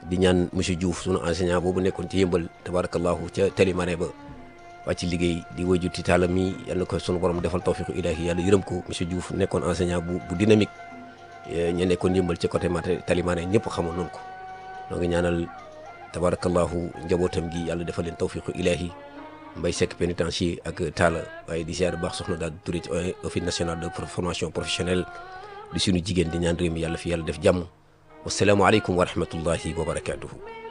di ñaan monsieur Diouf sunu enseignant boobu nekkoon ci yëmbal tabarakallahu ca Télimane ba wàcc liggéey di wajur ci taalam mi yal na ko sunu borom defal tawfiqu ilahi yàlla yërëm ko monsieur Diouf nekkoon enseignant bu bu dynamique ñu nekkoon yëmbal ci côté Mate Télimane ñëpp xamoon noonu ko noo ngi ñaanal tabarakallahu njabootam gi yàlla defal leen tawfiqu ilahi Mbay Seck pénitencier ak Talla waaye di ziar baax soxna daal Touré ci office national de formation professionnelle di suñu jigéen di ñaan réew mi yàlla fi yàlla def jàmm wasalaamualeykum wa rahmatullahi wa barakatuhu